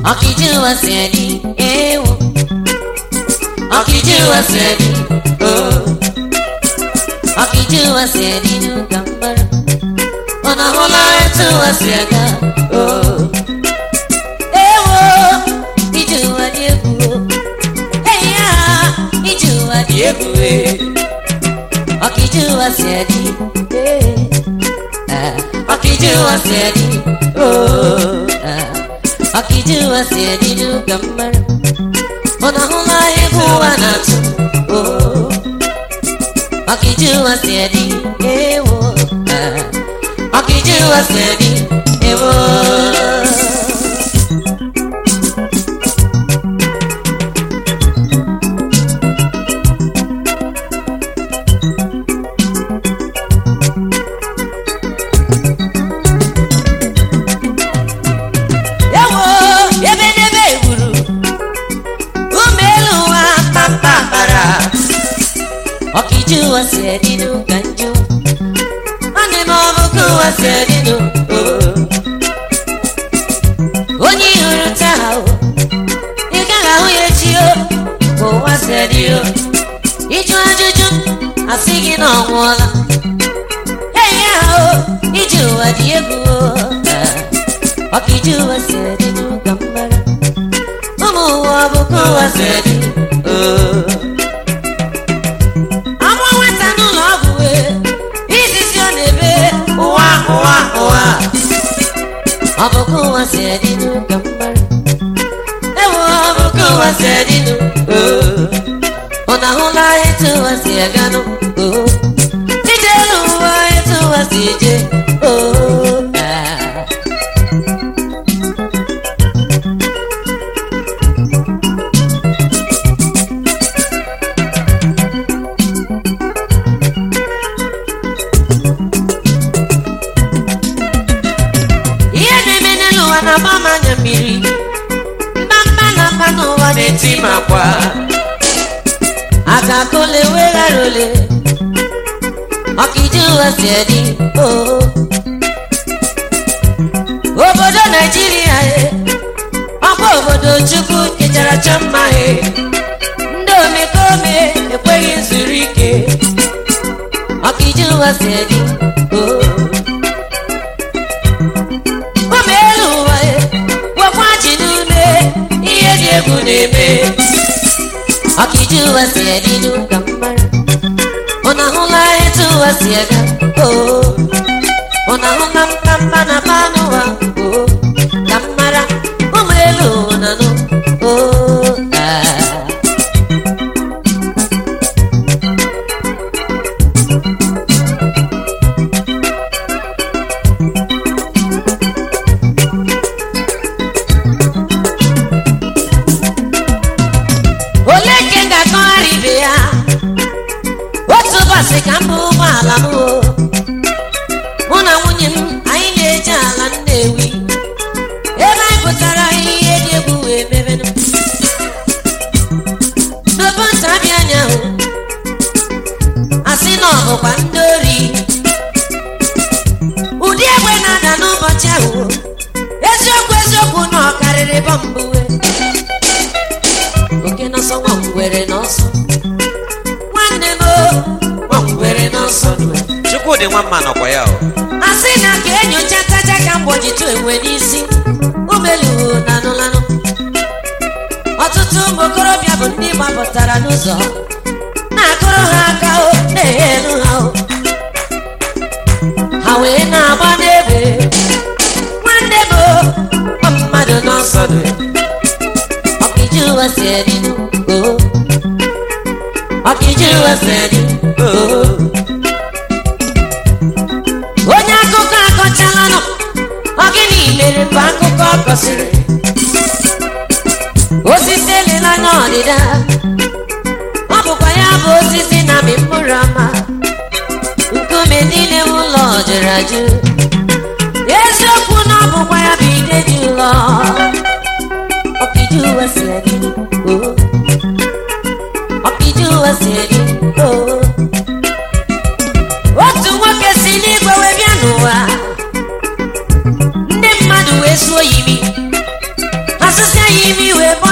ọkìjúwa sí ẹni ewu ọkìjúwa sí ẹni ooo ọkìjúwa sí ẹni nuka mbara ọ̀nà ọ̀la ẹ̀túwa sí ẹ̀ka ooo ewu ìjúwa ní egwu ẹ̀yà ìjúwa ní egwu ọkìjúwa sí ẹni ọkìjúwa sí ẹni ooo ọkìjúwa sí ẹni nuka mbara ọ̀nà ọ̀la ẹ̀kúwa nàtú ooo ọkìjúwa sí ẹni ewu ọkìjúwa sí ẹni ewu. Ewo ebe n'ebe egburu ume elu wa kpakpakpara ọkìjúwa sí ẹni nuka njọ nwanne m ọ bụ kụwa sí ẹni nu onye ị hụrụ taa o ị gaghị ahụ ya echi o ka ụwa sí ẹni o ịjụ ajụjụ asị gị na ọ nwụọla eyi ya o iji ụwa dị egwu o ọkìjúwa sí ẹni nuka mbara ụmụ ụwa ọ bụ kụwa sí ẹni o Amụọ nwata n'ụlọ ọgwụ wee izizi ọ na-ebe ụwa ụwa ụwa ọ bụ ka ụwa si adị n'ụka mgbara ewu ọ bụ ka ụwa si adị n'ụ ọ na-ahụla etu ụwa si aganụ ije elu ụwa etu ụwa si eje oo ah. ihe na-eme n'elu ụwa na-agba m anya mmiri mba na mba n'ụwa na-eti m akwa aka kole weghara ole ọkịja ụwa si adị oo obodo naijiria e ọkwa obodo chukwu kechara chọ mma e ndị omekome ekweghị zuru ike ọkịja ụwa si adị oo ụmụ elu ụwa e gwakwa ji n'ume ihe dị egwu na-eme ọkịja ụwa si adị n'ụka mmara ọ na-ahụla etu ụwa si aga oo ọ na-ahụla mkpamkpa na mmanụ ụwa oo ka mmara ụmụ elu ụwa na nụ oo ah. ole ke m ga-akọgharị ibe ya otu ụbọchị ka m bụ ụgbọala m o. mụ na nwunye m anyị na-eje ala nnewi ebe anyị pụtara ihe dị egwu wee mebenụ n'obe ntabi anya hụ asị na ọ bụkwa ndị ori ụdị egbe na-ada n'ụbọchị ahụ o. eziokwu eziokwu na ọ karịrị bọmbụwe oke n'ọsọ nwa ngwere n'ọsọ nwanne m o, nwa ngwere n'ọsọ nwe chukwudị nwa mma nọkwa ya o a sị na ka enyocha taja ka mgbọjitụ enwe n'isi umeluo na anụlanụ ọtụtụ ụmụ okorobịa bụ ndị gbapụtara n'ụzọ na-akụrụ ha aka o na-eghe elu ha o ha wee na-agba n'ebe nwanne m o, ọ mmadụ n'ọsọ nwe ọkịja ụwa si eri o ọkịja ụwa si eri o onye akụkọ akọchalanụ ọ gịnị mere mgbe akụkọ ọ kọsịrị osisi elela n'ọdịda ọ bụkwa ya bụ osisi na amị mkpụrụ ọma nkume niile ụlọ jụrụ ajụ eziokwu na ọ bụkwa ya bụ ide dị ụlọ ọkịja ụwa si adị o ọkịja ụwa si adị o otu nwoke si n'igwe wee bịa n'ụwa ndị mmadụ wee suo yimi asịsị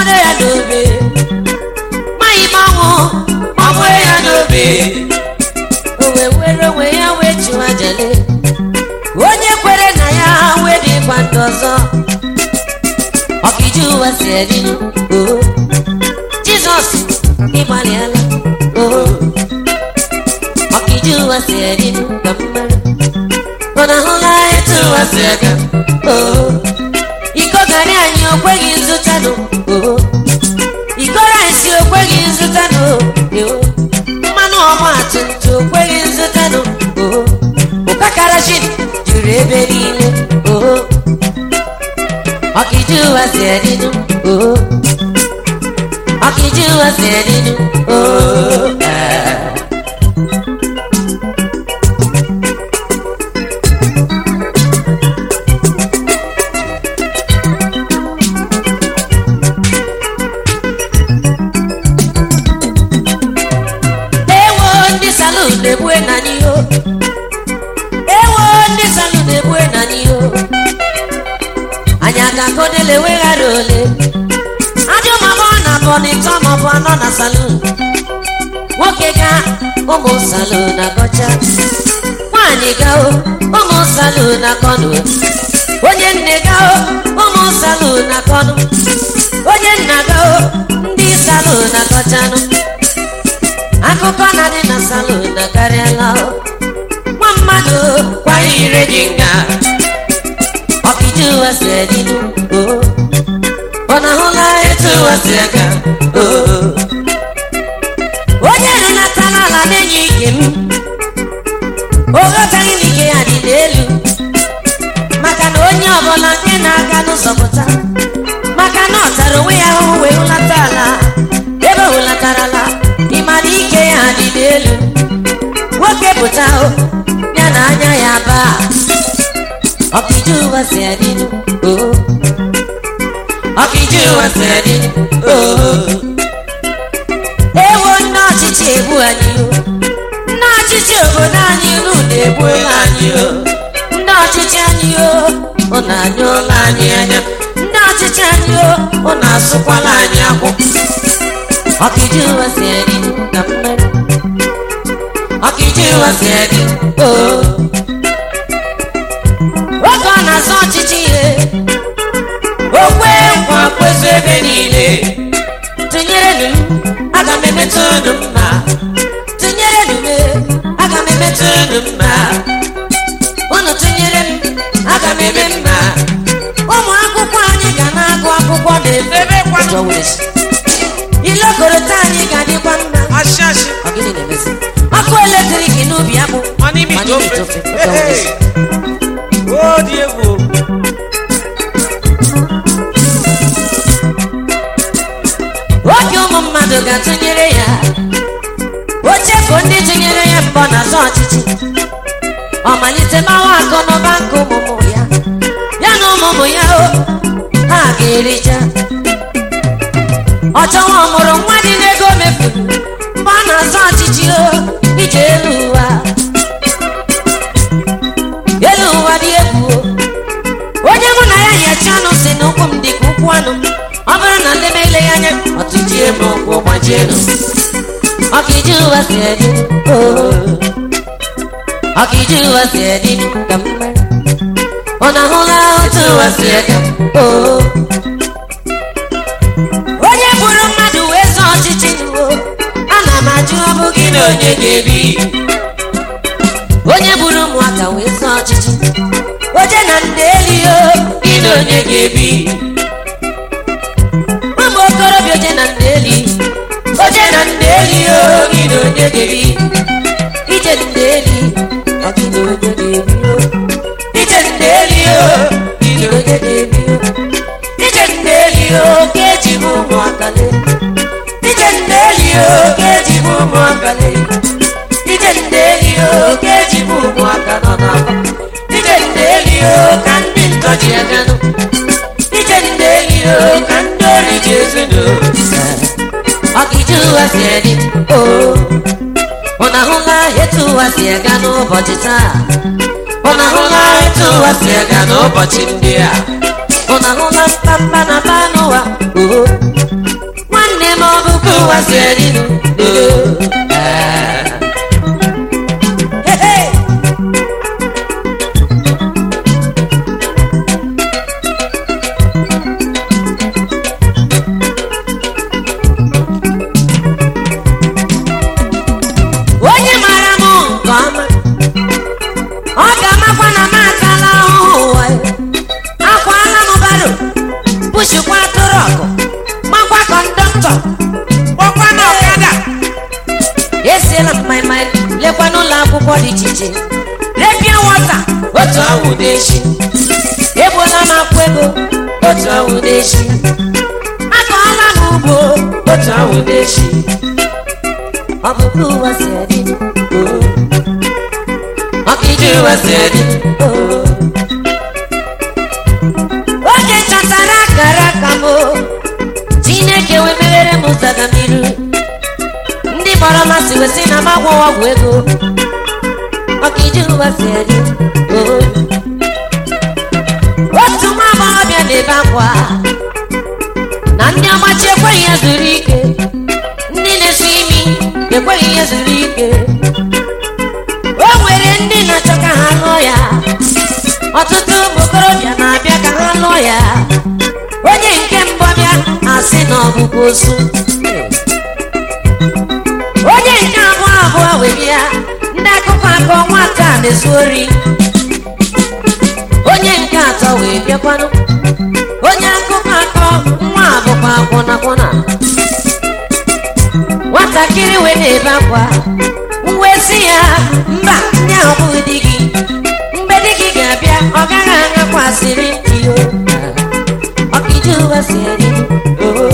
gbagburu ya n'obe maghị m ọnwụ gbagburu ya n'obe o wee were onwe ya wee chụwa jele onye kwere na ya wee dịkwa ndụ ọzọ ọkịji ụwa si edinu oo jizọs ịgbalịala oo ọkịji ụwa si edinu ka mmadụ ọ na-ahụla etu ụwa si aga oo iko garị anyị o kweghị nzụtanụ oo iko rice o kweghị nzụtanụ oo mmanụ ọgba tumtum o kweghị nzụtanụ oo ụkakarashin juru ebe niile oo ọkịji ụwa si edinu oo ọkịji ụwa si edinu oo ee. ewo ndị salun na-egbue na n'iho ewo ndị salun na-egbue na n'iho anyị aga kodele weghara ole ajọ mabọ na bọnịtọ maọbụ anọ na salun nwoke ga ụmụ salun agọcha nwaanyị ga o ụmụ salun akọnụ onye nne ga o ụmụ salun akọnụ onye nna ga o ndị salun akọchanụ akụkọ na-adị na salon akarịala o. nwa mmadụ kwanye ire gị nga ọkịji ụwa si edinu o ọ na-ahụla etu ụwa si aga o onye rụnatala ala na-enye ike m o ghọtaghị na ike ya dị n'elu maka na onye ọbụla nke na-aga n'ụzọ pụta maka na ọ tara onwe ya ahụhụ wee hụlata ala ebe ọ hụlatarala ịma na ike ya dị n'elu nwoke pụta o ya na anya ya baa ọkịji ụwa si adịnụ o ọkịji ụwa si adịnụ o ewo nne ọchịchị egbu anyị o nne ọchịchị obodo anyị unu na-egbu anyị o ndị ọchịchị anyị o ọ na-anya ụlọ anyị anya ndị ọchịchị anyị o ọ na-asụkwala anyị akwụ ọkịji ụwa si adị ka mmadụ ọkịji ụwa si adị o oge ọ na-azọ ọchịchị ihe okwe nkwa kwezu ebe niile tụnyere m aga m emetụ unu mma tụnyere m aga m emetụ unu mma unu tụnyere m aga m eme mma ụmụ akwụkwọ anyị ga na-agụ akwụkwọ na-efe Ebe kwanụ. ilekọrịta anyị ga-adịkwa mma Ashị ashị. Ọ gịnị na-emezi? ọkụ eletrik n'ubi akpụ Ma n'ime ma ite n'ime ite ofe. ofe. Ọ ga-awụrịsị. O dị egwu. oge ụmụ mmadụ ga-atụnyere ya o chefu ndị tụnyere ya mbọ n'azụ ọchịchị ọ malite gbawa akụ n'ụba nke ụmụmụ ya ya na ụmụmụ ya o ha ga-erija ọ chọwa ọmụrụ nwa dị n'ego mefuru mgbe ọ na-azụ ọchịchị o ije elu ụwa elu ụwa dị egwu o onye mụ na ya nyachi anụ si na ụkwụ m dị ka ụkwụ anụ ọ bụrụ na ndị mele ya anya ọtụjie m ụkwụ gbajienu ọkịji ụwa si edi ọkịji ụwa si edi ka mma ọ na-ahụla otu ụwa si ega oo onye bụrụ mmadụ wee zọọ ọchịchị n'uwo ana m ajụ ọ bụ gị na onye ga-ebi onye bụrụ ụmụaka wee zọọ ọchịchị oje na ndị eli o gị na onye ga-ebi ụmụ okorobịa oje na ndị eli oje na ndị eli o gị na onye ga-ebi ije ndị eli ọ gị na onye ga-ebi o ije ndị eli o gị na onye ga-ebi o ije ndị eli o ka eji m ụmụaka lee ije ndị eli o ka eji m ụmụaka lee ije ndị eli o ka eji m ụmụaka nọ n'afọ ije ndị eli o ka ndị ntọ ji aganụ ije ndị eli o ka ndị ori ji ezinụ ọkịji ụwa si edi o ọ na-ahụla etu ụwa si aga n'ụbọchị taa ọ na-ahụla etu ụwa si aga n'ụbọchị ndị a ọ na-ahụla mkpamkpa na ba n'ụwa oo ụwa si eri nụ onye mara m nke ọma ọ ga-amakwa na m atala ahụhụ ụwa ya. akwala m baro pushikwa atụrụ ọgụ makwa kọndọktọ kpọkwa na ọkada esiela m maịmaị lekwa n'ụlọ akwụkwọ dị iche iche repịa wọta otu awụ n'echi egbuola m akwụ ego otu awụ n'echi akọọla m ugbo otu awụ n'echi ọ bụ ka ụwa si adị oo. ọkịdị ụwa si adị oo. oge chọtara akara aka m o. chineke wee meghere m ụzọ agamniru ndị gbara masị wee sị na m agwọwa ọgwụ ego ọkịdị ụwa si adị oo. otu nwa agbọghọbịa na-ebe akwa na ndị ọgbachi ekweghị ya zuru ike ndị na-esi imi ekweghị ya zuru ike o nwere ndị na-achọ ka ha lụọ ya ọtụtụ ụmụ okorobịa na-abịa ka ha lụọ ya onye nke mbụ bịa asị na ọbụbụ osu onye nke abụọ abụọ wee bịa ndị akụkọ akọ nwata a na-ezu ori onye nke atọ wee bịakwanụ onye akụkọ akọ nwa abụkwa akwụnakwụna nwatakịrị wee na-ebe akwa wee sị ya mba ndị ahụ bụghị di gị mgbe di gị ga-abịa ọ gaghị anyakwasịrị ntị o ọkịdị ụwa si eri oo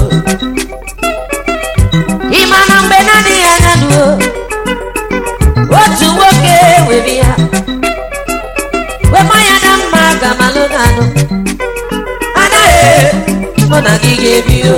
ị ma na mgbe na-adịghị anya nuo otu nwoke were ya wema ya na mma gamalụ ganụ anaghị mụ na gị ga-ebi o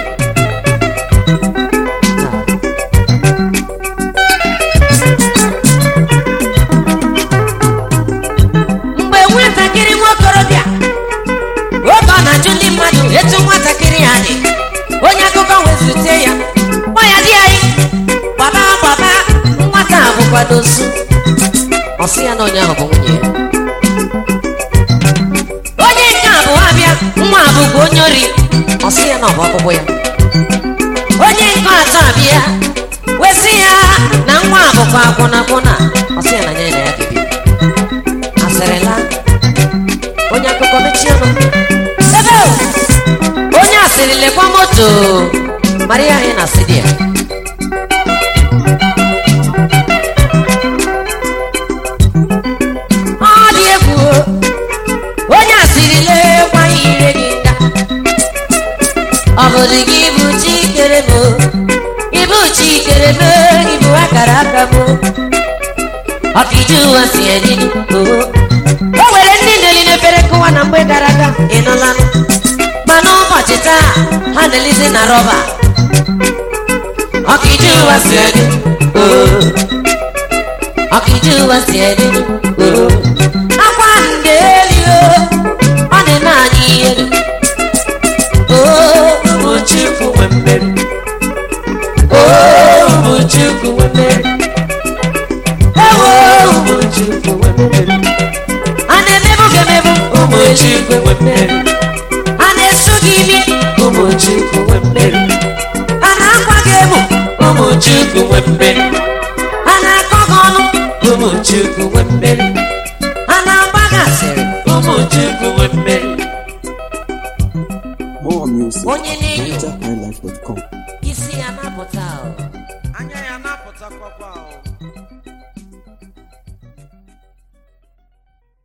mgbe nwatakịrị nwaokorobịa oge ọ na-ajụ ndị mmadụ etu nwatakịrị ya dị onye akụkọ wezute ya kpọ ya di anyị gbaba gbaba nwata a bụkwado osu ọ sị ya na onye ahụ bụ nwunye ya onye nke abụọ abịa nwa abụkwa onye ori ọ sị ya na ọ bụ ọkpụkpụ ya onye nke atọ abịa wesị ya na nwa abụkwa akwụna akwụna ọ sị ya na nye na ya ga-ebi asịrịla onye akụkọ mechie ọnụ ebe o! onye asịrị lekwa moto mara ya anyị na asịrị ya ọ dị egwu o! onye asịrị lekwa ire gị nga ọ bụrụ gị bụ chi kere m o? ịbụ chi kere m o, ịbụ akara aka m o. ọkịdị ụwa si eri o o nwere ndị na-eli n'efere kụwa na mgbe gara aga ịnụlanụ ma n'ụbọchị taa ha na-elizi na rọba ọkịdị ụwa si eri o ọkịdị ụwa si eri o akwa ndị eri o ọ na-eme anyị ihere o ụmụchukwu nwe mmeri o ụmụchukwu nwe mmeri ewo ụmụchukwu nwe mmeri a na-emebu gị emebu ụmụchukwu nwe mmeri a na-esu gị imi ụmụchukwu nwe mmeri a na-akwa gị emu ụmụchukwu nwe mmeri a na-akọ gị ọnụ ụmụchukwu nwe mmeri a na-agba gị asịrị ụmụchukwu nwe mmeri More music. Onye na-enyo. NigerHighlife.com. isi ya na-apụta o anya ya na-apụtakwakwa ahụ